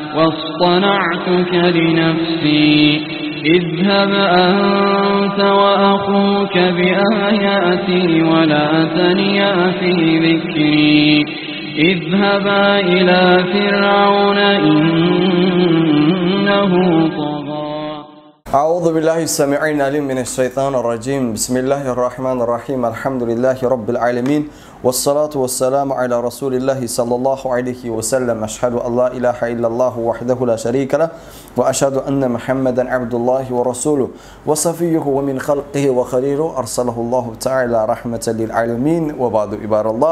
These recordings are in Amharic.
واصطنعتك لنفسي اذهب أنت وأخوك بآياتي ولا تنيا في ذكري اذهبا إلى فرعون إنه طغى أعوذ بالله السميع العليم من الشيطان الرجيم بسم الله الرحمن الرحيم الحمد لله رب العالمين والصلاة والسلام على رسول الله صلى الله عليه وسلم أشهد أن لا إله إلا الله وحده لا شريك له وأشهد أن محمدا عبد الله ورسوله وصفيه ومن خلقه وخليله أرسله الله تعالى رحمة للعالمين وبعد عباد الله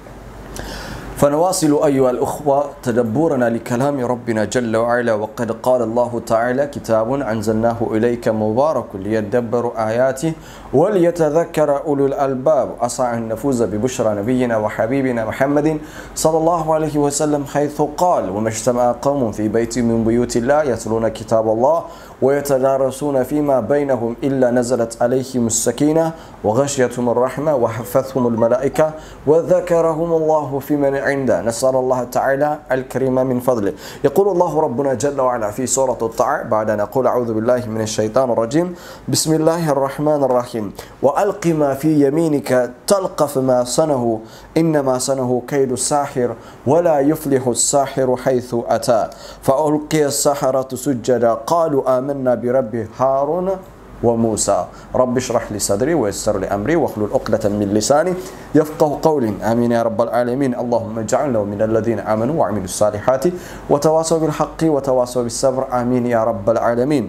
فنواصل أيها الأخوة تدبرنا لكلام ربنا جل وعلا وقد قال الله تعالى كتاب أنزلناه إليك مبارك ليدبروا آياته وليتذكر أولو الألباب أسعى أن نفوز ببشرى نبينا وحبيبنا محمد صلى الله عليه وسلم حيث قال وما اجتمع قوم في بيت من بيوت الله يتلون كتاب الله ويتدارسون فيما بينهم إلا نزلت عليهم السكينة وغشيتهم الرحمة وحفتهم الملائكة وذكرهم الله في من عنده نسأل الله تعالى الكريم من فضله يقول الله ربنا جل وعلا في سورة الطاعة بعد أن أقول أعوذ بالله من الشيطان الرجيم بسم الله الرحمن الرحيم وألق ما في يمينك تلقف ما صنه إنما صنه كيد الساحر ولا يفلح الساحر حيث أتى فألقي السحرة سجدا قالوا آمنا برب هارون وموسى رب اشرح لي صدري ويسر لي امري واحلل عقدة من لساني يفقه قولي امين يا رب العالمين اللهم اجعلنا من الذين امنوا وعملوا الصالحات وتواصوا بالحق وتواصوا بالصبر امين يا رب العالمين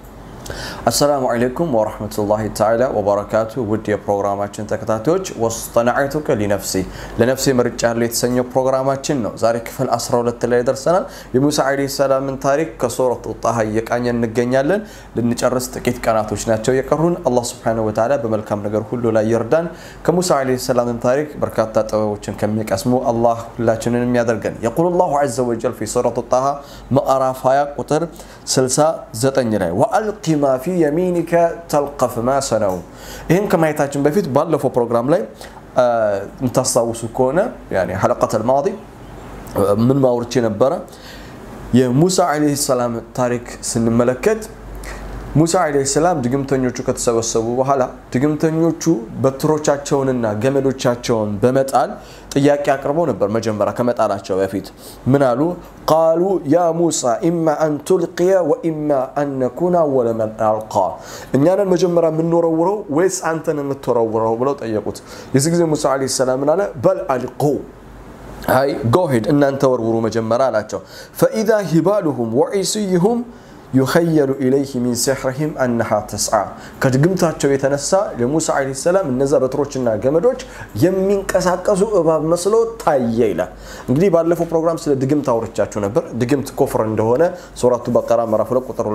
አሰላሙ አለይኩም ወረህመቱላሂ ተዓላ ወበረካቱ ውድ የፕሮግራማችን ተከታታዮች ወስጠናዐቱከ ሊነፍሲ ለነፍሴ መርጫለሁ የተሰኘው ፕሮግራማችን ነው ዛሬ ክፍል 12 ላይ ደርሰናል የሙሳ ዓለይሂ ሰላምን ታሪክ ከሱረቱ ጣሃ እየቃኘን እንገኛለን ልንጨርስ ጥቂት ቀናቶች ናቸው የቀሩን አላህ ስብሓነሁ ወተዓላ በመልካም ነገር ሁሉ ላይ ይርዳን ከሙሳ ዓለይሂ ሰላምን ታሪክ በርካታ ጥበቦችን ከሚቀስሙ አላህ ሁላችንንም ያደርገን የቁል ላሁ ዐዘ ወጀል ፊ ሱረቱ ጣሃ ምዕራፍ 20 ቁጥር 69 ላይ ወአልቂ ማ ፊ የሚኒከ ተልቀፍ ማ ሰነው ይህን ከማየታችን በፊት ባለፈው ፕሮግራም ላይ የምታስታውሱ ከሆነ ሐለቀት አልማዲ ምን ማውርቼ ነበረ የሙሳ ዓለይሂ ሰላም ታሪክ ስንመለከት ሙሳ ዓለይሂ ሰላም ድግምተኞቹ ከተሰበሰቡ በኋላ ድግምተኞቹ በትሮቻቸውንና ገመዶቻቸውን በመጣል ጥያቄ አቅርበው ነበር መጀመሪያ ከመጣላቸው በፊት ምን አሉ ቃሉ ያ ሙሳ ኢማ አን ቱልቅየ ወኢማ አን ነኩና አወለ መን አልቃ እኛንን መጀመሪያ የምንወረውረው ወይስ አንተን የምትወረውረው ብለው ጠየቁት የዚህ ጊዜ ሙሳ ዓለይሂ ሰላም ምን አለ በል አልቁ አይ ጎሄድ እናንተ ወርውሩ መጀመሪያ አላቸው ፈኢዛ ሂባሉሁም ወዒስይሁም ዩኸየሉ ኢለይህ ሚን ሲሕርህም አነሃ ተስዓ ከድግምታቸው የተነሳ ለሙሳ ዓለይሂ ሰላም እነዛ በትሮችና ገመዶች የሚንቀሳቀሱ እባብ መስሎ ታየ ይላል እንግዲህ ባለፈው ፕሮግራም ስለ ድግምት አውርቻችሁ ነበር ድግምት ኮፍር እንደሆነ ሱራቱ በቀራ ምዕራፍ 2 ቁጥር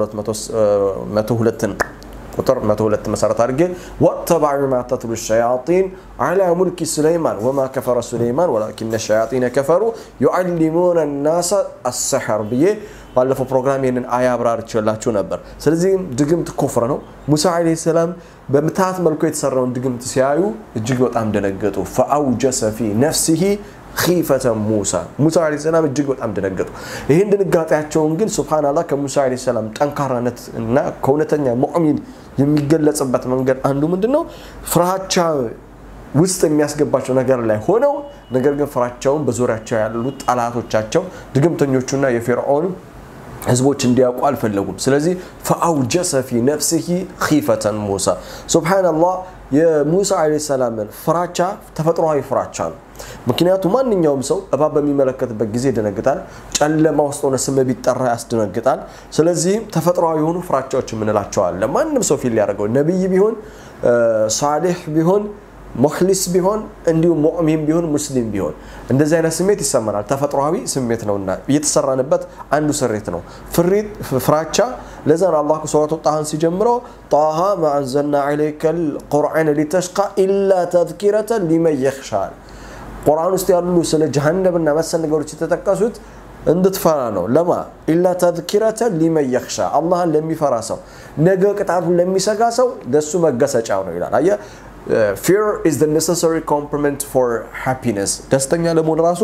202 ቁጥር 102 መሰረት አድርጌ ወተባዑ ማ ተትሉ ሸያጢን አላ ሙልኪ ሱለይማን ወማ ከፈረ ሱለይማን ወላኪነ ሸያጢነ ከፈሩ ዩዓሊሙነ ናሰ አሰሐር ብዬ ባለፈው ፕሮግራም ይህንን አያ አብራርቼላችሁ ነበር ስለዚህም ድግምት ኩፍር ነው ሙሳ ዓለይሂ ሰላም በምትሃት መልኩ የተሰራውን ድግምት ሲያዩ እጅግ በጣም ደነገጡ ፈአውጀሰ ፊ ነፍሲሂ ኺፈተ ሙሳ ሙሳ ዓለይሂ ሰላም እጅግ በጣም ደነገጡ ይህን ድንጋጤያቸውን ግን ሱብሃንአላህ ከሙሳ ዓለይሂ ሰላም ጠንካራነት እና ከእውነተኛ ሙእሚን የሚገለጽበት መንገድ አንዱ ምንድን ነው ፍርሃቻ ውስጥ የሚያስገባቸው ነገር ላይ ሆነው ነገር ግን ፍራቸውን በዙሪያቸው ያሉት ጠላቶቻቸው ድግምተኞቹና የፊርዖን ህዝቦች እንዲያውቁ አልፈለጉም ስለዚህ ፈአውጀሰ ፊ ነፍሲሂ ኺፈተን ሙሳ ሱብሃንአላህ የሙሳ ዓለይሂ ሰላምን ፍራቻ ተፈጥሯዊ ፍራቻ ነው ምክንያቱ ማንኛውም ሰው እባብ በሚመለከትበት ጊዜ ይደነግጣል ጨለማ ውስጥ ሆነ ስም ቢጠራ ያስደነግጣል ስለዚህም ተፈጥሯዊ የሆኑ ፍራቻዎች የምንላቸው አለ ማንም ሰው ፊል ሊያደርገው ነቢይ ቢሆን ሳሌሕ ቢሆን ሙክሊስ ቢሆን እንዲሁም ሙእሚን ቢሆን ሙስሊም ቢሆን እንደዚህ አይነት ስሜት ይሰማናል ተፈጥሯዊ ስሜት ነውና እየተሰራንበት አንዱ ስሬት ነው ፍራቻ ለዛ ነው አላህ ሱረቱ ጣሃን ሲጀምረው ጣሃ ማአንዘልና ዐለይከ ልቁርአን ሊተሽቃ ኢላ ተዝኪረተን ሊመን የኽሻል ቁርአን ውስጥ ያሉ ስለ ጀሃነምና መሰል ነገሮች የተጠቀሱት እንድትፈራ ነው ለማ ኢላ ተዝኪረተን ሊመን የኽሻ አላህን ለሚፈራ ሰው ነገ ቅጣቱን ለሚሰጋ ሰው ለሱ መገሰጫ ነው ይላል አየ ፊር ኢዝ the necessary complement for happiness ደስተኛ ለመሆን ራሱ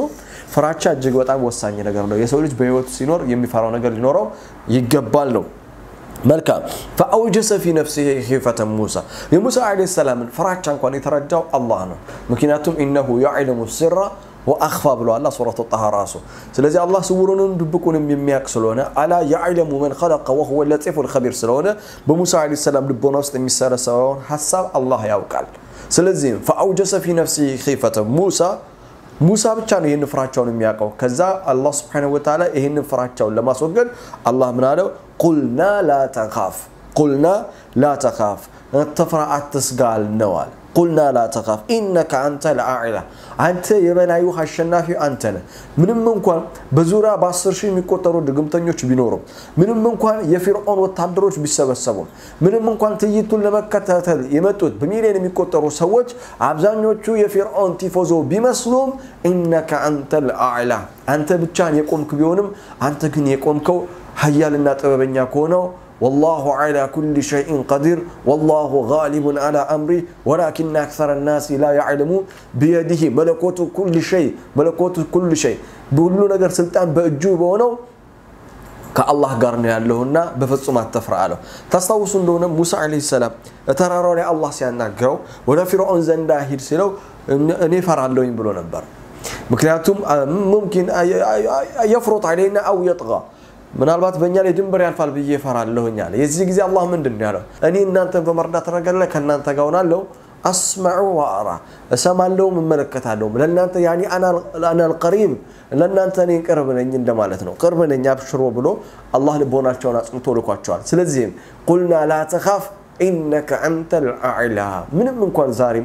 ፍራቻ እጅግ በጣም ወሳኝ ነገር ነው። የሰው ልጅ በህይወቱ ሲኖር የሚፈራው ነገር ሊኖረው ይገባል ነው። መልካም ፈአውጀሰ ፊ ነፍሲሂ ኺፈተ ሙሳ የሙሳ ዓለይሂ ሰላምን ፍራቻ እንኳን የተረዳው አላህ ነው። ምክንያቱም ኢነሁ ያዕለሙ ሲራ ወአኽፋ ብለዋል ሱረቱ ጣሃ ራሱ። ስለዚህ አላህ ስውሩንም ድብቁንም የሚያውቅ ስለሆነ አላ ያዕለሙ መን ኸለቀ ወሁወ ለጢፉል ኸቢር ስለሆነ በሙሳ ዓለይሂ ሰላም ልቦና ውስጥ የሚሰረሰበውን ሀሳብ አላህ ያውቃል። ስለዚህም ፈአውጀሰ ፊ ነፍሲሂ ኺፈተ ሙሳ ሙሳ ብቻ ነው ይህን ፍራቻውን የሚያውቀው። ከዛ አላህ ስብሐነሁ ወተዓላ ይህንን ፍራቻውን ለማስወገድ አላህ ምን አለው? ቁልና ላ ተኻፍ ቁልና ላ ተኻፍ አትፍራ አትስጋ አልነዋል። ቁልና ላ ተኻፍ ኢነከ አንተ ለአዕላ አንተ የበላዩ አሸናፊ አንተ ነህ። ምንም እንኳን በዙሪያ በአስር ሺህ የሚቆጠሩ ድግምተኞች ቢኖሩም፣ ምንም እንኳን የፊርዖን ወታደሮች ቢሰበሰቡም፣ ምንም እንኳን ትዕይንቱን ለመከታተል የመጡት በሚሊዮን የሚቆጠሩ ሰዎች አብዛኞቹ የፊርዖን ቲፎዞ ቢመስሉም፣ ኢነከ አንተ ለአዕላ አንተ ብቻን የቆምክ ቢሆንም አንተ ግን የቆምከው ሀያልና ጥበበኛ ከሆነው والله على كل شيء قدير والله غالب على أمره ولكن أكثر الناس لا يعلمون بيده ملكوت كل شيء ملكوت كل شيء بقول ነገር ስልጣን በእጁ በሆነው ከአላህ ጋር ነው ያለውና በፍጹም አትፍራ አለው። ታስታውሱ እንደሆነ ሙሳ ዓለይሂ ሰላም ተራራው ላይ አላህ ሲያናግረው ወደ ፊርዖን ዘንዳ ሂድ ሲለው እኔ ፈራለሁኝ ብሎ ነበር። ምክንያቱም ሙምኪን የፍሩጥ ዓለይና አው የጥጋ ምናልባት በእኛ ላይ ድንበር ያልፋል ብዬ እፈራለሁኝ አለ። የዚህ ጊዜ አላህ ምንድን ነው ያለው? እኔ እናንተን በመርዳት ረገድ ላይ ከእናንተ ጋር ሆናለሁ። አስመዑ ወአራ እሰማለሁም እመለከታለሁም። ለእናንተ ያኒ አና አልቀሪብ ለእናንተ እኔ ቅርብ ነኝ እንደማለት ነው። ቅርብ ነኝ አብሽሮ ብሎ አላህ ልቦናቸውን አጽንቶ ልኳቸዋል። ስለዚህም ቁልና ላ ተኻፍ ኢነከ አንተ ልአዕላ ምንም እንኳን ዛሬም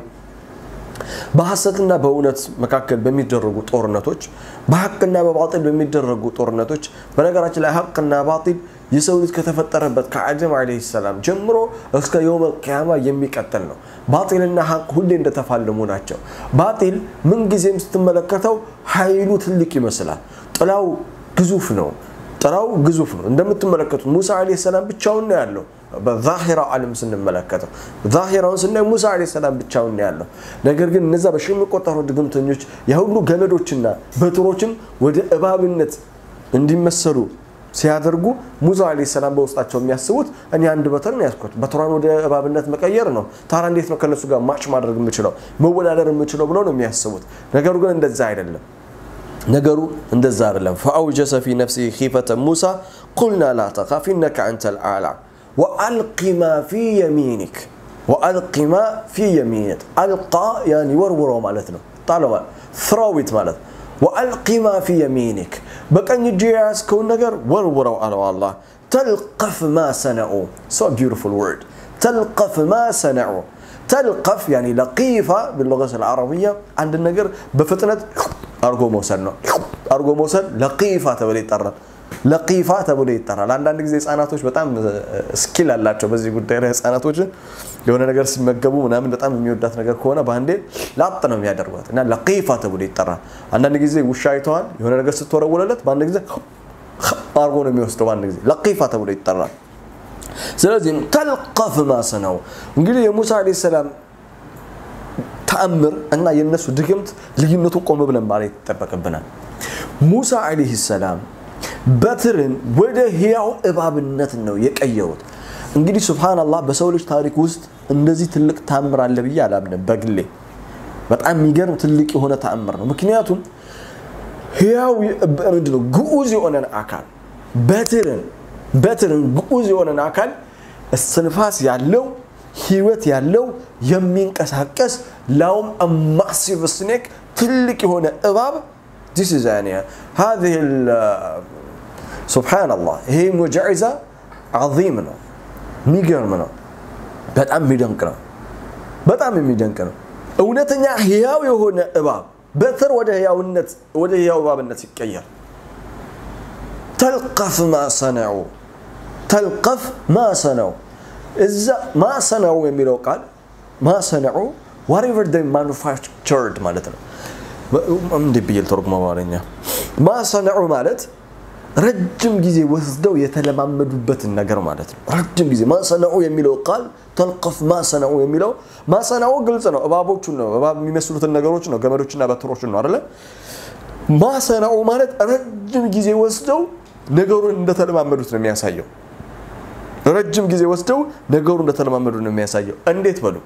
በሐሰትና በእውነት መካከል በሚደረጉ ጦርነቶች በሐቅና በባጢል በሚደረጉ ጦርነቶች በነገራችን ላይ ሐቅና ባጢል የሰው ልጅ ከተፈጠረበት ከአደም ዓለይሂ ሰላም ጀምሮ እስከ የውመል ቂያማ የሚቀጥል ነው። ባጢልና ሐቅ ሁሌ እንደተፋለሙ ናቸው። ባጢል ምንጊዜም ስትመለከተው ኃይሉ ትልቅ ይመስላል። ጥላው ግዙፍ ነው። ጥላው ግዙፍ ነው። እንደምትመለከቱት ሙሳ ዓለይሂ ሰላም ብቻውን ነው ያለው። በዛሂራው ዓለም ስንመለከተው ዛሂራውን ስናይ ሙሳ ዓለይሂ ሰላም ብቻውን ነው ያለው። ነገር ግን እነዛ በሺ የሚቆጠሩ ድግምተኞች የሁሉ ገመዶችና በትሮችን ወደ እባብነት እንዲመሰሉ ሲያደርጉ ሙሳ ዓለይሂ ሰላም በውስጣቸው የሚያስቡት እኔ አንድ በትር ነው ያዝኩት፣ በትሯን ወደ እባብነት መቀየር ነው። ታዲያ እንዴት ነው ከነሱ ጋር ማች ማድረግ የምችለው መወዳደር የምችለው ብለው ነው የሚያስቡት። ነገሩ ግን እንደዛ አይደለም። ነገሩ እንደዛ አይደለም። ፈአውጀሰ ፊ ነፍሲሂ ኺፈተ ሙሳ ቁልና ላ ተኻፍ ኢነከ አንተ ልአዕላ ወአልቂ ማ ፊ የሚኒክ ወአልቂ ማ ፊ የሚኒክ አልቃ ያኒ ወርውረው ማለት ነው። ጣለዋል ፍራዊት ማለት ወአልቂ ማ ፊ የሚኒክ በቀኝ እጅ የያዝከውን ነገር ወርውረው አለው አላህ። ተልቀፍ ማ ሰነዑ ሶ ቢውቲፉል ወርድ ተልቀፍ ማ ሰነዑ ተልቀፍ ያኒ ለቂፋ ብልغة العربية አንድ ነገር በፍጥነት አርጎ መውሰድ ነው። አርጎ መውሰድ ለቂፋ ተብሎ ይጠራል። ለቂፋ ተብሎ ይጠራል። አንዳንድ ጊዜ ህጻናቶች በጣም ስኪል አላቸው በዚህ ጉዳይ ላይ ህጻናቶችን የሆነ ነገር ሲመገቡ ምናምን በጣም የሚወዳት ነገር ከሆነ በአንዴ ላጥ ነው የሚያደርጓት እና ለቂፋ ተብሎ ይጠራል። አንዳንድ ጊዜ ውሻ አይተዋል። የሆነ ነገር ስትወረውለለት በአንድ ጊዜ አርጎ ነው የሚወስደው። በአንድ ጊዜ ለቂፋ ተብሎ ይጠራል። ስለዚህም ተልቀፍ ማሰነው እንግዲህ የሙሳ ዓለይሂ ሰላም ተአምር እና የነሱ ድግምት ልዩነቱን ቆም ብለን ማለት ይጠበቅብናል። ሙሳ ዓለይሂ ሰላም በትርን ወደ ህያው እባብነት ነው የቀየሩት። እንግዲህ ሱብሃነላህ በሰው ልጅ ታሪክ ውስጥ እንደዚህ ትልቅ ተአምር አለ ብዬ አላምንም በግሌ። በጣም የሚገርም ትልቅ የሆነ ተአምር ነው። ምክንያቱም ህያው ምንድነው ግዑዝ የሆነን አካል በትርን በትርን ግዑዝ የሆነን አካል እስትንፋስ ያለው ህይወት ያለው የሚንቀሳቀስ ላውም ማሲቭ ስኔክ ትልቅ የሆነ እባብ ዲስ ኢዝ ያኒ هذه سبحان الله ይሄ ሙዕጂዛ عظيم ነው የሚገርም ነው በጣም የሚደንቅ ነው በጣም የሚደንቅ ነው እውነተኛ ህያው የሆነ እባብ በትር ወደ ህያውነት ወደ ህያው እባብነት ሲቀየር ተልቀፍ ማ ሰነዑ ተልቀፍ ማ ሰነዑ እዛ ማ ሰነዑ የሚለው ቃል ማ ሰነዑ ዋሬቨር ደ ማኑፋክቸርድ ማለት ነው። እንዴ ብዬ ልተርጉመው በአማርኛ? ማ ሰነዑ ማለት ረጅም ጊዜ ወስደው የተለማመዱበትን ነገር ማለት ነው። ረጅም ጊዜ ማ ሰነዑ የሚለው ቃል ተልቀፍ ማ ሰነዑ የሚለው ማ ሰነዑ ግልጽ ነው። እባቦቹን ነው እባብ የሚመስሉትን ነገሮች ነው፣ ገመዶችና በትሮችን ነው አይደለ? ማሰናኡ ማለት ረጅም ጊዜ ወስደው ነገሩን እንደተለማመዱት ነው የሚያሳየው። ረጅም ጊዜ ወስደው ነገሩን እንደተለማመዱ ነው የሚያሳየው። እንዴት በሉ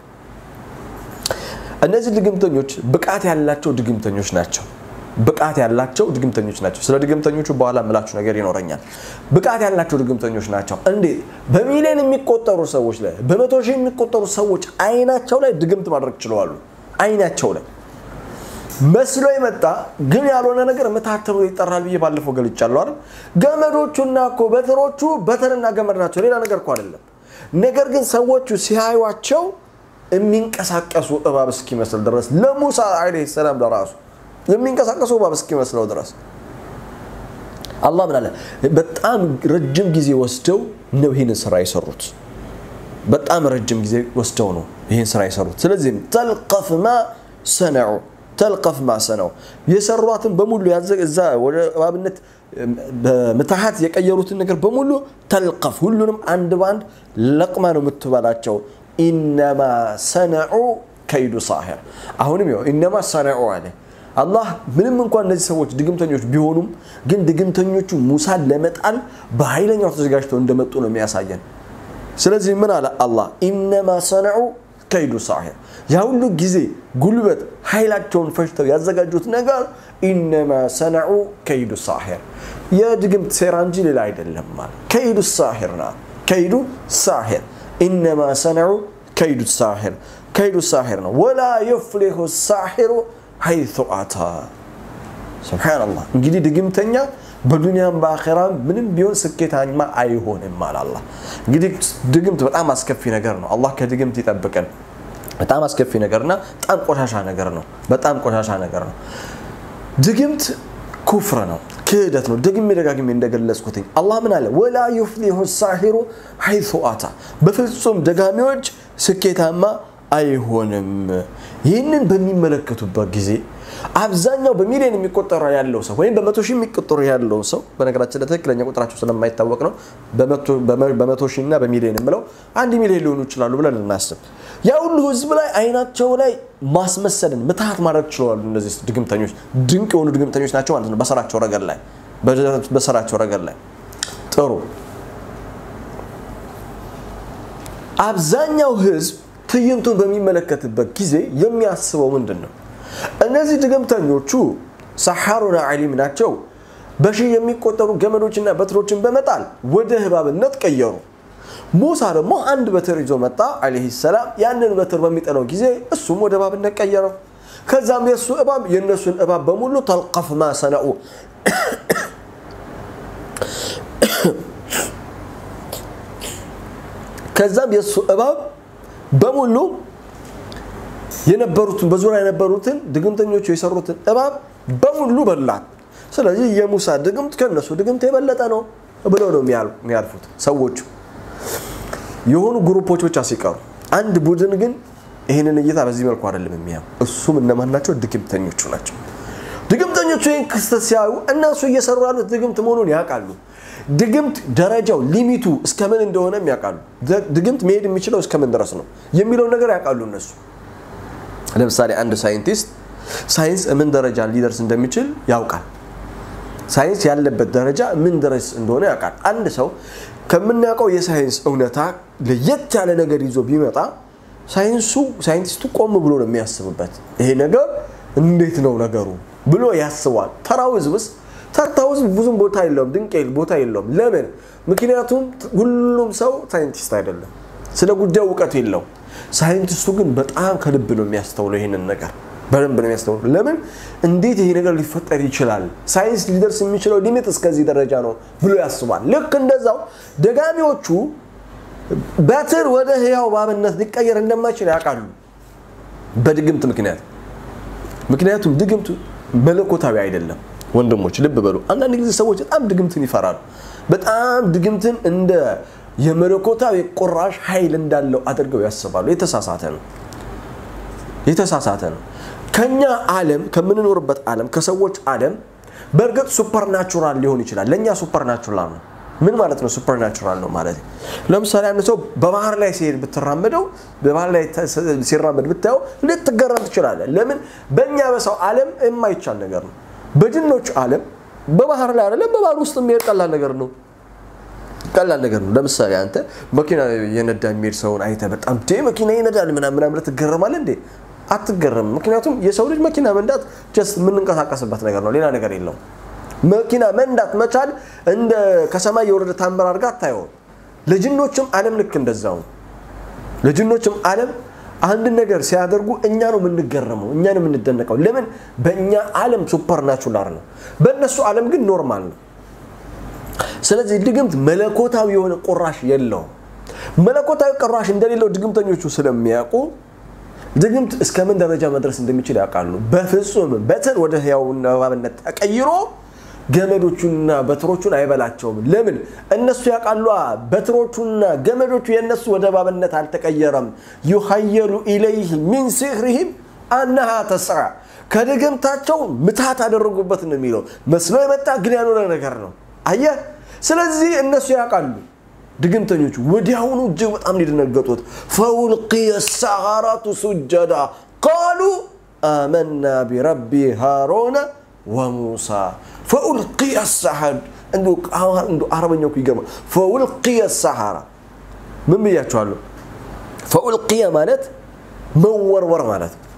እነዚህ ድግምተኞች ብቃት ያላቸው ድግምተኞች ናቸው። ብቃት ያላቸው ድግምተኞች ናቸው። ስለ ድግምተኞቹ በኋላ ምላችሁ ነገር ይኖረኛል። ብቃት ያላቸው ድግምተኞች ናቸው። እንዴት በሚሊዮን የሚቆጠሩ ሰዎች ላይ በመቶ ሺህ የሚቆጠሩ ሰዎች አይናቸው ላይ ድግምት ማድረግ ችለዋሉ። አይናቸው ላይ መስሎ የመጣ ግን ያልሆነ ነገር ምትሃት ተብሎ ይጠራል ብዬ ባለፈው ገልጫለሁ አይደል? ገመዶቹና እኮ በትሮቹ በትርና ገመድ ናቸው፣ ሌላ ነገር እኮ አይደለም። ነገር ግን ሰዎቹ ሲያዩቸው የሚንቀሳቀሱ እባብ እስኪመስል ድረስ ለሙሳ ዓለይሂ ሰላም ለራሱ የሚንቀሳቀሱ እባብ እስኪመስለው ድረስ አላህ ምን አለ? በጣም ረጅም ጊዜ ወስደው ነው ይህንን ስራ የሰሩት። በጣም ረጅም ጊዜ ወስደው ነው ይህን ስራ የሰሩት። ስለዚህም ተልቀፍ ማ ሰነዑ ተልቀፍ ማ ሰነዑ የሰሯትን በሙሉ እዛ ወደ እባብነት በምትሃት የቀየሩትን ነገር በሙሉ ተልቀፍ ሁሉንም አንድ በአንድ ለቅማ ነው የምትበላቸው። ኢነማ ሰነዑ ከይዱ ሳሒር አሁንም ይኸው ኢነማ ሰነዑ አለ አላህ ምንም እንኳን እነዚህ ሰዎች ድግምተኞች ቢሆኑም ግን ድግምተኞቹ ሙሳን ለመጣል በኃይለኛው ተዘጋጅተው እንደመጡ ነው የሚያሳየን ስለዚህ ምን አለ አላህ ኢነማ ሰነዑ ከይዱ ሳሒር ያ ሁሉ ጊዜ ጉልበት ኃይላቸውን ፈጅተው ያዘጋጁት ነገር ኢነማ ሰነዑ ከይዱ ሳሒር የድግምት ሴራ እንጂ ሌላ አይደለም ማለት ከይዱ ሳሒር ና ከይዱ ሳሒር ኢነማ ሰነዑ ከይዱ ሳሒር ከይዱ ሳሒር ነው ወላ የፍሊሁ ሳሒሩ ሐይቱ አታ ስብሓንላህ እንግዲህ ድግምተኛ በዱንያም በአኼራም ምንም ቢሆን ስኬታማ አይሆንም አለ አላህ እንግዲህ ድግምት በጣም አስከፊ ነገር ነው አላህ ከድግምት ይጠብቀን በጣም አስከፊ ነገርና በጣም ቆሻሻ ነገር ነው በጣም ቆሻሻ ነገር ነው ድግምት ኩፍር ነው ክህደት ነው ደግሜ ደጋግሜ እንደገለጽኩትኝ አላህ ምን አለ ወላ ዩፍሊሁ ሳሒሩ ሐይቱ አታ በፍጹም ደጋሚዎች ስኬታማ አይሆንም ይህንን በሚመለከቱበት ጊዜ አብዛኛው በሚሊዮን የሚቆጠረ ያለው ሰው ወይም በመቶ ሺህ የሚቆጠሩ ያለው ሰው በነገራችን ለትክክለኛ ቁጥራቸው ስለማይታወቅ ነው በመቶ ሺህ እና በሚሊዮን የምለው አንድ ሚሊዮን ሊሆኑ ይችላሉ ብለን እናስብ ያ ሁሉ ህዝብ ላይ አይናቸው ላይ ማስመሰልን ምትሃት ማድረግ ችለዋሉ እነዚህ ድግምተኞች ድንቅ የሆኑ ድግምተኞች ናቸው ማለት ነው በስራቸው ረገድ ላይ በስራቸው ረገድ ላይ ጥሩ አብዛኛው ህዝብ ትዕይንቱን በሚመለከትበት ጊዜ የሚያስበው ምንድን ነው እነዚህ ድግምተኞቹ ሰሓሩና ዓሊም ናቸው በሺህ የሚቆጠሩ ገመዶችና በትሮችን በመጣል ወደ ህባብነት ቀየሩ ሙሳ ደግሞ አንድ በትር ይዞ መጣ አለህ ሰላም ያንን በትር በሚጠለው ጊዜ እሱም ወደ እባብነት ቀየረው ከዛም የእሱ እባብ የእነሱን እባብ በሙሉ ተልቀፍ ማ ሰነኡ ከዛም የእሱ እባብ በሙሉ የነበሩትን በዙሪያ የነበሩትን ድግምተኞቹ የሰሩትን እባብ በሙሉ በላት ስለዚህ የሙሳ ድግምት ከነሱ ድግምት የበለጠ ነው ብለው ነው የሚያልፉት ሰዎቹ የሆኑ ግሩፖች ብቻ ሲቀሩ አንድ ቡድን ግን ይህንን እይታ በዚህ መልኩ አይደለም የሚያዩ እሱም እነማን ናቸው ድግምተኞቹ ናቸው ድግምተኞቹ ይህን ክስተት ሲያዩ እነሱ እየሰሩ ያሉት ድግምት መሆኑን ያውቃሉ ድግምት ደረጃው ሊሚቱ እስከምን እንደሆነም ያውቃሉ ድግምት መሄድ የሚችለው እስከምን ድረስ ነው የሚለውን ነገር ያውቃሉ እነሱ ለምሳሌ አንድ ሳይንቲስት ሳይንስ ምን ደረጃ ሊደርስ እንደሚችል ያውቃል ሳይንስ ያለበት ደረጃ ምን ድረስ እንደሆነ ያውቃል አንድ ሰው ከምናውቀው የሳይንስ እውነታ ለየት ያለ ነገር ይዞ ቢመጣ ሳይንሱ ሳይንቲስቱ ቆም ብሎ ነው የሚያስብበት ይሄ ነገር እንዴት ነው ነገሩ ብሎ ያስባል ተራው ህዝብስ ተርታው ህዝብ ብዙም ቦታ የለውም ድንቅ ቦታ የለውም ለምን ምክንያቱም ሁሉም ሰው ሳይንቲስት አይደለም ስለ ጉዳዩ እውቀት የለው ሳይንቲስቱ ግን በጣም ከልብ ነው የሚያስተውለው ይህንን ነገር በደንብ ነው የሚያስተውለው ለምን እንዴት ይሄ ነገር ሊፈጠር ይችላል ሳይንስ ሊደርስ የሚችለው ሊሚት እስከዚህ ደረጃ ነው ብሎ ያስባል ልክ እንደዛው ደጋሚዎቹ በትር ወደ ህያው ባብነት ሊቀየር እንደማይችል ያውቃሉ በድግምት ምክንያት ምክንያቱም ድግምቱ መለኮታዊ አይደለም ወንድሞች ልብ በሉ አንዳንድ ጊዜ ሰዎች በጣም ድግምትን ይፈራሉ በጣም ድግምትን እንደ የመለኮታዊ ቁራሽ ኃይል እንዳለው አድርገው ያስባሉ የተሳሳተ ነው የተሳሳተ ነው ከኛ ዓለም ከምንኖርበት ዓለም ከሰዎች ዓለም በእርግጥ ሱፐርናቹራል ሊሆን ይችላል ለእኛ ሱፐርናቹራል ነው ምን ማለት ነው ሱፐርናቹራል ነው ማለት ለምሳሌ አንድ ሰው በባህር ላይ ሲሄድ ብትራመደው በባህር ላይ ሲራመድ ብታየው ልትገረም ትችላለ ለምን በእኛ በሰው ዓለም የማይቻል ነገር ነው በጅኖች ዓለም በባህር ላይ አይደለም በባህር ውስጥ የሚሄድ ቀላል ነገር ነው ቀላል ነገር ነው ለምሳሌ አንተ መኪና የነዳ የሚሄድ ሰውን አይተ በጣም ዴ መኪና ይነዳል ምናምን ምናምን ትገረማለህ እንዴ አትገረም ምክንያቱም የሰው ልጅ መኪና መንዳት ጀስት የምንንቀሳቀስበት ነገር ነው ሌላ ነገር የለውም መኪና መንዳት መቻል እንደ ከሰማይ የወረደ ታምር አድርጋ አታየውም ለጅኖችም ዓለም ልክ እንደዛው ነው ለጅኖችም ዓለም አንድ ነገር ሲያደርጉ እኛ ነው የምንገረመው እኛ ነው የምንደነቀው ለምን በእኛ ዓለም ሱፐር ናቹራል ነው በእነሱ ዓለም ግን ኖርማል ነው ስለዚህ ድግምት መለኮታዊ የሆነ ቁራሽ የለውም መለኮታዊ ቁራሽ እንደሌለው ድግምተኞቹ ስለሚያውቁ ድግምት እስከ ምን ደረጃ መድረስ እንደሚችል ያውቃሉ በፍጹም በትር ወደ ህያው እባብነት ተቀይሮ ገመዶቹንና በትሮቹን አይበላቸውም ለምን እነሱ ያውቃሉ በትሮቹና ገመዶቹ የእነሱ ወደ እባብነት አልተቀየረም ዩሀየሉ ኢለይህ ሚን ሲህሪህም አነሃ ተስራ ከድግምታቸው ምታት አደረጉበት ነው የሚለው መስሎ የመጣ ግን ያልሆነ ነገር ነው አየህ ስለዚህ እነሱ ያውቃሉ ድግምተኞቹ ወዲያውኑ እጅግ በጣም ሊደነገጡት ፈውልቅየ ሰሃራቱ ሱጀዳ ቃሉ አመና ቢረቢ ሃሮነ ወሙሳ ፈኡልቅየ ሰሐድ እንዲ አረበኛው ይገርማል ፈውልቅየ ሰሐራ ምን ብያቸዋለሁ ፈኡልቅየ ማለት መወርወር ማለት ነው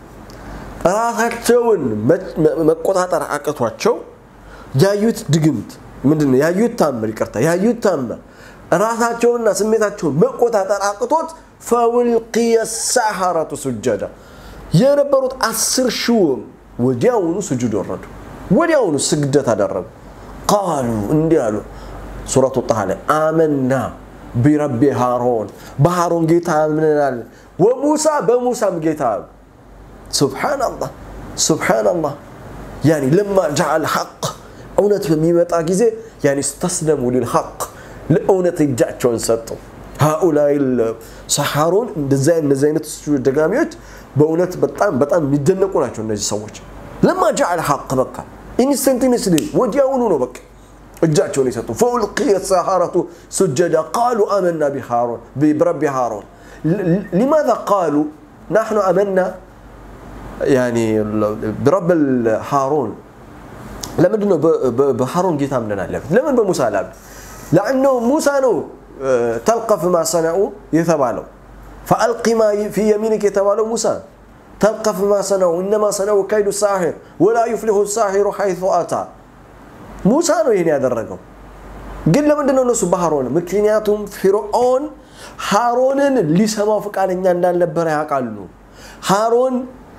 ራሳቸውን መቆጣጠር አቅቷቸው ያዩት ድግምት ምንድነው ያዩት ታምር ይቅርታ ያዩት ታምር ራሳቸውንና ስሜታቸውን መቆጣጠር አቅቶት ፈውልቅየ ሰሐረቱ ሱጀዳ የነበሩት አስር ሺውም ወዲያውኑ ስጁድ ወረዱ ወዲያውኑ ስግደት አደረጉ ቃሉ እንዲህ አሉ ሱረቱ ጣሃ ላይ አመና ቢረቢ ሃሮን በሃሮን ጌታ አምነናል ወሙሳ በሙሳም ጌታ አሉ ሱብሓናላህ ሱብሓናላህ ያኒ ለማ ጃዓል ሐቅ እውነት በሚመጣ ጊዜ ያኒ ስተስለሙ ሊልሐቅ ለእውነት እጃቸውን ሰጡ ሃኡላይ ሰሓሮን እንደዚህ እነዚህ አይነት ደጋሚዎች በእውነት በጣም በጣም የሚደነቁ ናቸው እነዚህ ሰዎች ለማ ጃዓል ሐቅ በቃ ኢንስተንቲኒስሊ ወዲያውኑ ነው በቃ እጃቸውን የሰጡ ፈውልቅየ ሰሃረቱ ሱጀዳ ቃሉ አመና ቢሃሮን برب هارون لماذا قالوا نحن أمنا يعني برب هارون ለምንድን ነው በሃሮን ጌታ አምነናል ያሉት ለምን በሙሳ አላሉ ለአነው ሙሳ ነው ተልቀፍ ማ ሰነኡ የተባለው ፈአልቂ ማ ፊ የሚኒክ የተባለው ሙሳ ተልቀፍ ማ ሰነኡ እነማ ሰነኡ ከይዱ ሳሒር ወላ ዩፍሊሁ ሳሒሩ ሐይቱ አታ ሙሳ ነው ይህን ያደረገው ግን ለምንድን ነው እነሱ በሃሮን ምክንያቱም ፊርዖን ሃሮንን ሊሰማው ፈቃደኛ እንዳልነበረ ያውቃሉ ሃሮን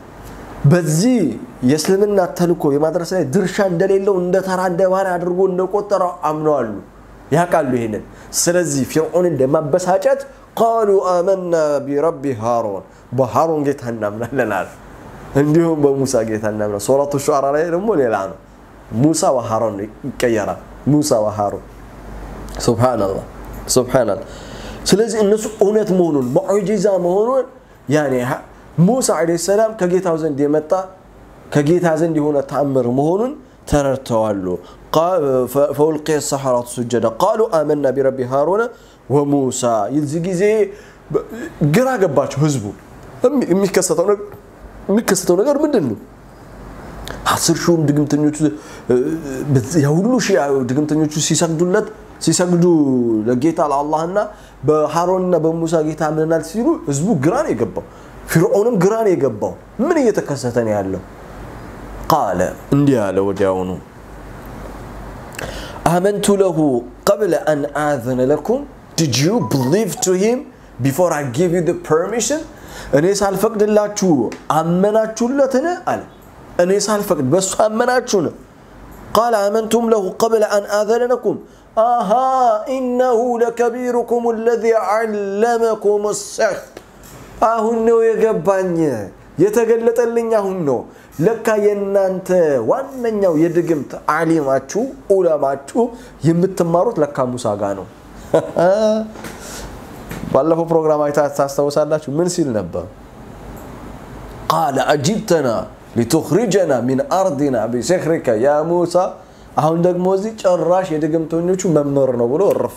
በዚህ የእስልምና ተልኮ የማድረስ ላይ ድርሻ እንደሌለው እንደ ተራ እንደ ባሪያ አድርጎ እንደቆጠረው አምነዋሉ ያውቃሉ ይሄንን ስለዚህ ፊርዖንን ለማበሳጨት ቃሉ አመና ቢረቢ ሃሮን በሃሮን ጌታ እናምናለን አለ እንዲሁም በሙሳ ጌታ እናምናለን ሱረቱ ሹዓራ ላይ ደግሞ ሌላ ነው ሙሳ ወሃሮን ይቀየራል ሙሳ ወሃሮን ሱብሃንአላህ ሱብሃንአላህ ስለዚህ እነሱ እውነት መሆኑን ሙዕጂዛ መሆኑን ያኔ ሙሳ ዓለይሂ ሰላም ከጌታው ዘንድ የመጣ ከጌታ ዘንድ የሆነ ተአምር መሆኑን ተረድተዋሉ ፈውልቅየ ሰሐራቱ ሱጀዳ ቃሉ አመና ቢረቢ ሃሮነ ወሙሳ የዚህ ጊዜ ግራ ገባቸው ህዝቡ የሚከሰተው ነገር ምንድን ነው አስር ሺውም ድግምተኞቹ የሁሉ ሺ ድግምተኞቹ ሲሰግዱለት ሲሰግዱ ለጌታ ለአላህና በሃሮንና በሙሳ ጌታ አምነናል ሲሉ ህዝቡ ግራ ነው የገባው ፊርዖንም ግራ ነው የገባው ምን እየተከሰተ ነው ያለው ቃለ እንዲህ አለ ወዲያውኑ አመንቱ ለሁ ቀብለ አን አዘነ ለኩም did you believe to him before I give you the permission እኔ ሳልፈቅድላችሁ አመናችሁለትን አለ እኔ ሳልፈቅድ በእሱ አመናችሁን ቃል አመንቱም ለሁ ቀብለ አን አዘነ ለኩም አሃ ኢነሁ ለከቢሩኩም አለዚ ዓለመኩም ሰሕር አሁን ነው የገባኝ የተገለጠልኝ አሁን ነው ለካ የእናንተ ዋነኛው የድግምት አሊማችሁ ኡለማችሁ የምትማሩት ለካ ሙሳ ጋ ነው ባለፈው ፕሮግራም አይታ ታስታውሳላችሁ ምን ሲል ነበር ቃለ አጂብተና ሊቱኽሪጀና ሚን አርዲና ቢሲሕሪከ ያ ሙሳ አሁን ደግሞ እዚህ ጭራሽ የድግምተኞቹ መምህር ነው ብሎ እርፍ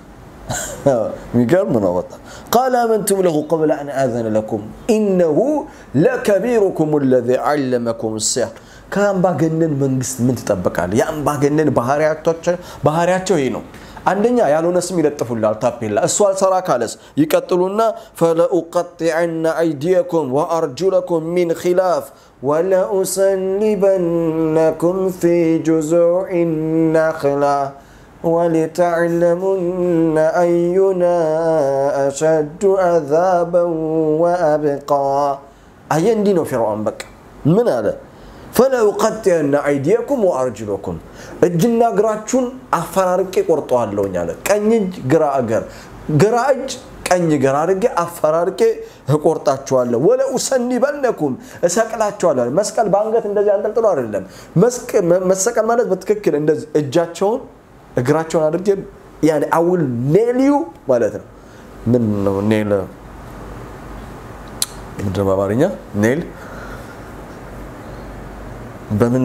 የሚገርም ነው በጣም ቃል አመንቱም ለሁ ቀብለ አን አዘነ ለኩም ኢነሁ ለከቢሩኩም አለዚ ዓለመኩም ሲሕር ከአምባገነን መንግስት ምን ትጠብቃለህ? የአምባገነን ባህሪያቸው ይሄ ነው። አንደኛ ያልሆነ ስም ይለጥፉላል ታፔላ። እሱ አልሰራ ካለስ ይቀጥሉና ፈለኡቀጢዐነ አይዲየኩም ወአርጁለኩም ሚን ኺላፍ ወለኡሰሊበነኩም ፊ ጁዙዕ ነኽላ ولتعلمن أينا أشد عذابا وأبقى أي دينو فرعون بك من هذا ፈለኡቀጢዐነ አይዲየኩም ወአርጅለኩም እጅና እግራችሁን አፈራርቄ ቆርጠዋለሁኝ አለ። ቀኝ እጅ ግራ እግር፣ ግራ እጅ ቀኝ እግር አድርጌ አፈራርቄ እቆርጣችኋለሁ። ወለኡሰኒበነኩም እሰቅላችኋለሁ። መስቀል በአንገት እንደዚህ አንጠልጥሎ አይደለም። መሰቀል ማለት በትክክል እንደዚህ እጃቸውን እግራቸውን አድርጌ ያኔ አውል ኔልዩ ማለት ነው። ምን ነው ኔል? ምንድን ነው በአማርኛ ኔል? በምን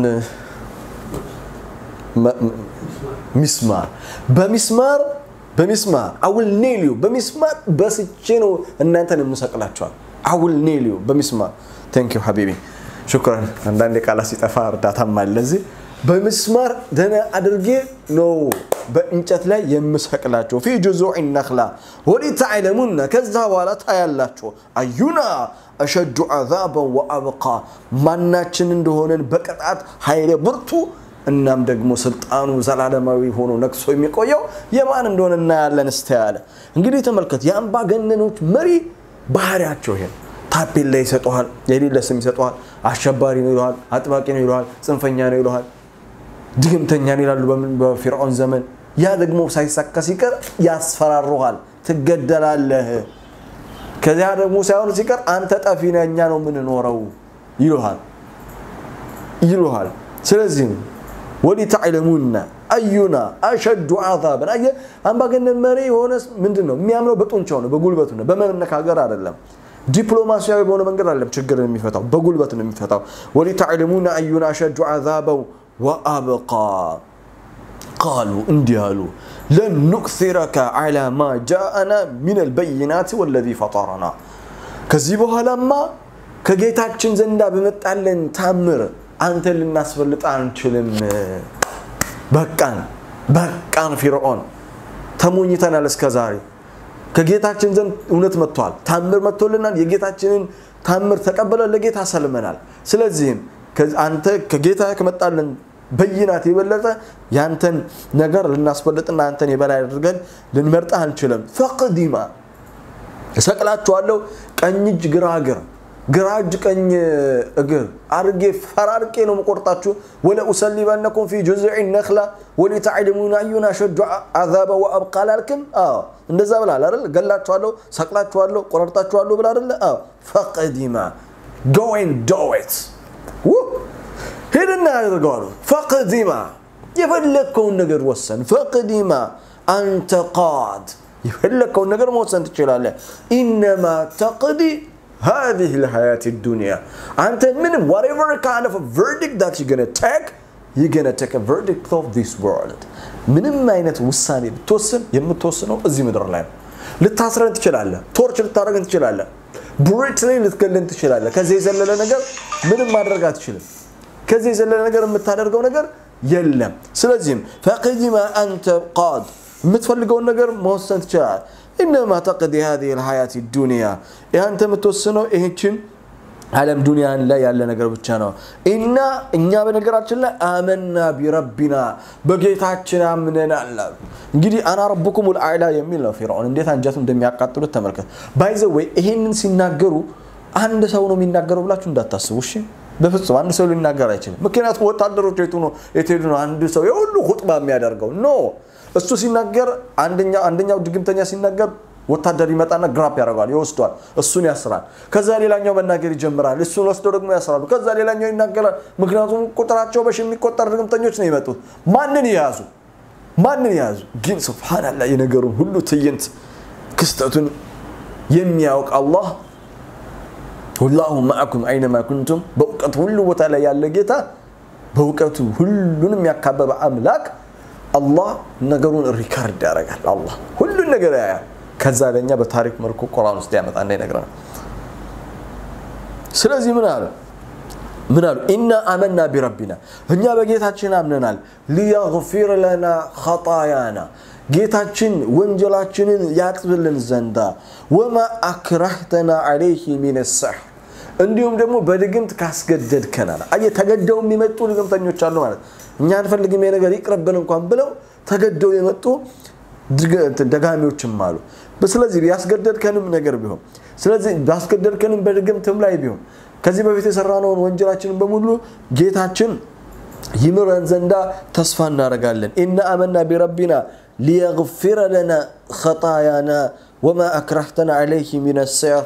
ሚስማር በሚስማር በሚስማር አውል ኔልዩ በሚስማር በስቼ ነው እናንተን የምሰቅላቸዋል። አውል ኔልዩ በሚስማር ቴንክ ዩ ሀቢቢ ሹክራን። አንዳንድ ቃላት ሲጠፋ እርዳታም አለ እዚህ በምስማር ደህና አድርጌ ነው በእንጨት ላይ የምሰቅላቸው ፊ ጁዙዕ ነኽላ ወሊተዕለሙና ከዛ በኋላ ታያላቸው አዩና አሸዱ ዓዛበን ወአብቃ ማናችን እንደሆነን በቅጣት ኃይለ ብርቱ እናም ደግሞ ስልጣኑ ዘላለማዊ ሆኖ ነግሶ የሚቆየው የማን እንደሆነ እናያለን። እስተ ያለ እንግዲህ ተመልከት፣ የአምባገነኖች መሪ ባህሪያቸው ይሄ ታፔላ ይሰጠዋል፣ የሌለ ስም ይሰጠዋል። አሸባሪ ነው ይለዋል፣ አጥባቂ ነው ይለዋል፣ ጽንፈኛ ነው ይለዋል፣ ድግምተኛ ነው ይላሉ በፊርዖን ዘመን። ያ ደግሞ ሳይሳካ ሲቀር ያስፈራሩሃል፣ ትገደላለህ። ከዚያ ደግሞ ሳይሆን ሲቀር አንተ ጠፊ ነህ፣ እኛ ነው የምንኖረው ይሉሃል ይሉሃል። ስለዚህም ወሊተዕለሙና አዩና አሸዱ ዓዛበን። አየህ አምባገነን መሪ የሆነ ምንድን ነው የሚያምነው? በጡንቻው ነው፣ በጉልበቱ ነው፣ በመነካገር አይደለም። ዲፕሎማሲያዊ በሆነ መንገድ አይደለም ችግርን የሚፈታው፣ በጉልበት ነው የሚፈታው። ወሊተዕለሙና አዩና አሸዱ ዓዛበን ወአብቃ ቃሉ እንዲህ አሉ ለን ኑክሲረከ ዐላ ማ ጃአና ሚን አልበይናት ወለዚ ፈጠረና ከዚህ በኋላማ ከጌታችን ዘንዳ በመጣለን ታምር አንተን ልናስበልጥ አንችልም። በቃን በቃን፣ ፊርዖን ተሞኝተናል እስከ ዛሬ። ከጌታችን ዘንድ እውነት መጥቷል፣ ታምር መጥቶልናል። የጌታችንን ታምር ተቀበለን ለጌታ ሰልመናል። ስለዚህም አንተ ከጌታ ከመጣለን በይናት የበለጠ ያንተን ነገር ልናስበልጥና አንተን የበላይ አድርገን ልንመርጥ አንችልም። ፈቅዲማ እሰቅላችኋለሁ፣ ቀኝ እጅ ግራ እግር ግራ እጅ ቀኝ እግር አድርጌ ፈራርቄ ነው መቆርጣችሁ። ወለኡሰሊበነኩም ፊ ጁዝዕ ነኽላ ወሊተዕለሙና አዩና አሸዱ ዓዛበ ወአብቃ አላልክም? እንደዛ ብላል አይደል? ገላችኋለሁ፣ ሰቅላችኋለሁ፣ ቆረርጣችኋለሁ ብላ አይደለ? ፈቅዲማ ጎን ዶዌት ሄድና ያደርገዋሉ። ፈቅዲማ የፈለግከውን ነገር ወሰን። ፈቅዲማ አንተ ቃድ የፈለግከውን ነገር መወሰን ትችላለህ። ኢነማ ተቅዲ هذه الحياة الدنيا أنت من whatever kind of a verdict that you're gonna take you're gonna take a verdict of this world ምንም አይነት ውሳኔ ብትወስን የምትወስነው እዚህ ምድር ላይ ነው። ልታስረን ትችላለህ። ቶርች ልታደረግን ትችላለህ። ብሪትሊ ልትገልን ትችላለህ። ከዚህ የዘለለ ነገር ምንም ማድረግ አትችልም። ከዚህ የዘለለ ነገር የምታደርገው ነገር የለም። ስለዚህም ፈቅዲማ አንተ ቃድ የምትፈልገውን ነገር መወሰን ትችላል። ኢነማ ተቅዲ ሀዚህ ልሀያት ዱንያ ያንተ የምትወስነው ይህችን ዓለም ዱንያን ላይ ያለ ነገር ብቻ ነው። እና እኛ በነገራችን ላይ አመና ቢረቢና በጌታችን አምነናል አሉ። እንግዲህ አና ረቡኩም ልአዕላ የሚል ነው ፊርዖን እንዴት አንጀቱ እንደሚያቃጥሉት ተመልከት። ባይዘ ወይ ይሄንን ሲናገሩ አንድ ሰው ነው የሚናገረው ብላችሁ እንዳታስቡ እሺ። በፍጹም አንድ ሰው ሊናገር አይችልም። ምክንያቱም ወታደሮች የቱ ነው የትሄዱ ነው አንድ ሰው የሁሉ ሁጥባ የሚያደርገው ኖ እሱ ሲናገር አንደኛው ድግምተኛ ሲናገር ወታደር ይመጣና ግራፕ ያደርገዋል፣ ይወስዷል፣ እሱን ያስራል። ከዛ ሌላኛው መናገር ይጀምራል፣ እሱን ወስደው ደግሞ ያስራሉ። ከዛ ሌላኛው ይናገራል። ምክንያቱም ቁጥራቸው በሺ የሚቆጠር ድግምተኞች ነው የመጡት። ማንን የያዙ ማንን የያዙ? ግን ስብሓንላህ የነገሩን ሁሉ ትዕይንት ክስተቱን የሚያውቅ አላህ ወላሁ ማዕኩም አይነማ ኩንቱም በእውቀቱ ሁሉ ቦታ ላይ ያለ ጌታ በእውቀቱ ሁሉንም ያካበበ አምላክ አላህ ነገሩን ሪካርድ ያደርጋል። አላህ ሁሉን ነገር ያያል። ከዛ ለእኛ በታሪክ መልኩ ቁርአን ውስጥ ያመጣና ይነግረናል። ስለዚህ ምን አለ ምን አሉ ኢና አመና ቢረቢና እኛ በጌታችን አምነናል ሊየግፊር ለና ኸጣያና ጌታችን ወንጀላችንን ያጥብልን ዘንዳ ወማ አክራህተና አለይህ ሚን ሰሕር እንዲሁም ደግሞ በድግምት ካስገደድከናል አየ ተገደው የሚመጡ ድግምተኞች አሉ ማለት እኛ አንፈልግም ነገር ይቅርብን እንኳን ብለው ተገደው የመጡ ደጋሚዎችም አሉ ስለዚህ ያስገደድከንም ነገር ቢሆን ስለዚህ ባስገደድከንም በድግምትም ላይ ቢሆን ከዚህ በፊት የሰራነውን ወንጀላችንን በሙሉ ጌታችን ይምረን ዘንዳ ተስፋ እናደርጋለን ኢና አመና ቢረቢና ሊየግፊረ ለና ኸጣያና ወማ አክራህተና ዓለይህ ሚን ሰሕር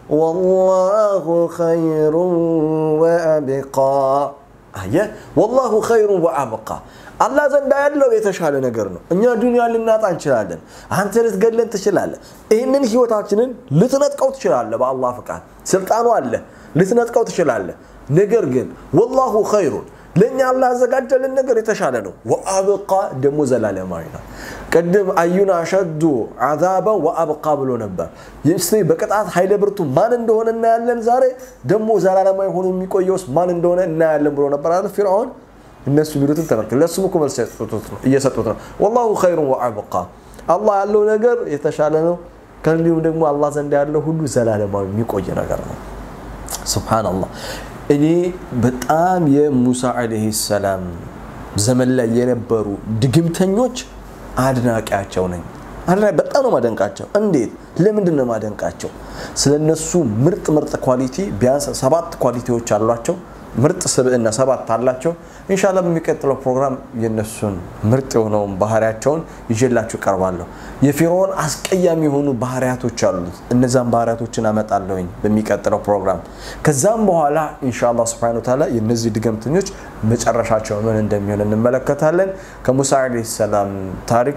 ወላሁ ኸይሩ ወአብቃ አየ ወላሁ ኸይሩ ወአብቃ አላህ ዘንዳ ያለው የተሻለ ነገር ነው እኛ ዱንያ ልናጣ እንችላለን አንተ ልትገለን ትችላለ ይህንን ህይወታችንን ልትነጥቀው ትችላለ በአላህ ፍቃድ ስልጣኑ አለ ልትነጥቀው ትችላለ ነገር ግን ወላሁ ኸይሩን ለእኛ አላህ ያዘጋጀልን ነገር የተሻለ ነው ወአብቃ ደግሞ ዘላለማዊ ነው ቅድም አዩን አሸዱ አዛበን ወአብቃ ብሎ ነበር እስቲ በቅጣት ኃይለ ብርቱ ማን እንደሆነ እናያለን ዛሬ ደግሞ ዘላለማዊ ሆኖ የሚቆየውስ ማን እንደሆነ እናያለን ብሎ ነበር አለ ፊርዓውን እነሱ የሚሉትን ተመልከት ለሱም እኮ መልስ እየሰጡት ነው ወላሁ ኸይሩን ወአብቃ አላህ ያለው ነገር የተሻለ ነው ከእንዲሁም ደግሞ አላህ ዘንድ ያለው ሁሉ ዘላለማዊ የሚቆይ ነገር ነው ስብሓንላህ እኔ በጣም የሙሳ ዓለይሂ ሰላም ዘመን ላይ የነበሩ ድግምተኞች አድናቂያቸው ነኝ በጣም ነው ማደንቃቸው እንዴት ለምንድን ነው ማደንቃቸው ስለ እነሱ ምርጥ ምርጥ ኳሊቲ ቢያንስ ሰባት ኳሊቲዎች አሏቸው ምርጥ ስብዕና ሰባት አላቸው ኢንሻላ በሚቀጥለው ፕሮግራም የነሱን ምርጥ የሆነውን ባህሪያቸውን ይዤላችሁ ቀርባለሁ የፊርዖን አስቀያሚ የሆኑ ባህሪያቶች አሉት እነዛን ባህሪያቶችን አመጣለሁኝ በሚቀጥለው ፕሮግራም ከዛም በኋላ ኢንሻላ ስብን ታላ የነዚህ ድገምተኞች መጨረሻቸው ምን እንደሚሆን እንመለከታለን ከሙሳ ለ ሰላም ታሪክ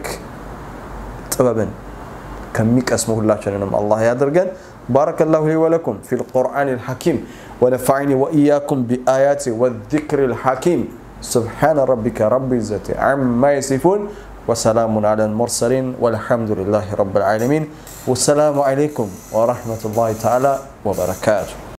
ጥበብን ከሚቀስሙ ሁላችንንም አላህ ያድርገን بارك الله لي ولكم في القرآن الحكيم ونفعني وإياكم بآياته والذكر الحكيم سبحان ربك رب العزة عما يصفون وسلام على المرسلين والحمد لله رب العالمين والسلام عليكم ورحمة الله تعالى وبركاته